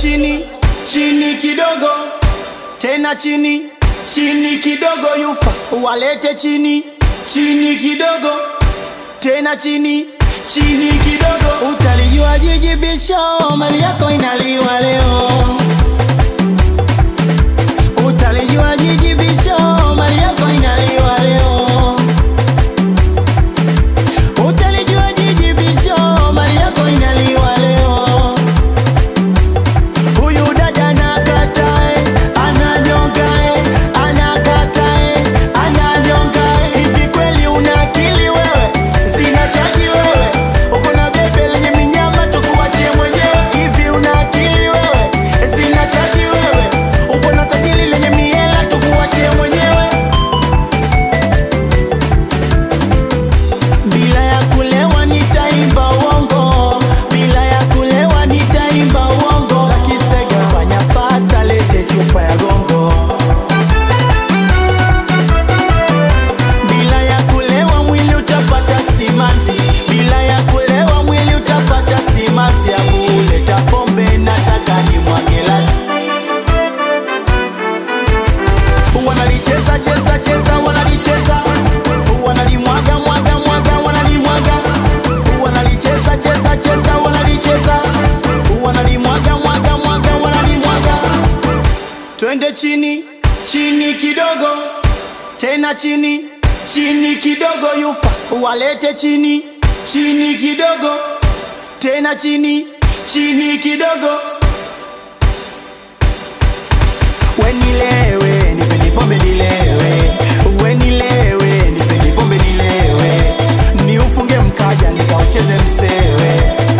chini chini kidogo tena chini chini kidogo yufa walete chini chini kidogo tena chini chini kidogo utalijua jiji bisho mali yako inaliwa leo utalijua jiji bisho mali yako inaliwa leo utalijua jiji bisho mali yako inaliwa leo huyu dada anakatae ananyongae anakatae ananyongae hivi kweli una akili wewe zina chaji wewe uko na bebe lenye minyama tukuachie mwenyewe hivi una akili wewe zina chaji wewe uko na tajiri lenye miela tukuachie mwenyewe bila ya kulewa nitaimba uongo bila ya kulewa nitaimba uongo lakisega fanya fasta lete chupa ya gongo bila ya kulewa mwili utapata simanzi bila ya kulewa mwili utapata simanzi ya kuleta pombe nataka ni mwagelasi wanalicheza cheza cheza wanalicheza wanalimwaga mwaga mwaga wanalimwaga wanalicheza cheza cheza wanalicheza wanalimwaga mwaga mwaga wanalimwaga twende chini chini kidogo tena chini chini kidogo yufa walete chini chini kidogo tena chini chini kidogo wenilewe nipeni pombe nilewe wenilewe nipeni pombe nilewe ni ufunge mkaja nikaucheze msewe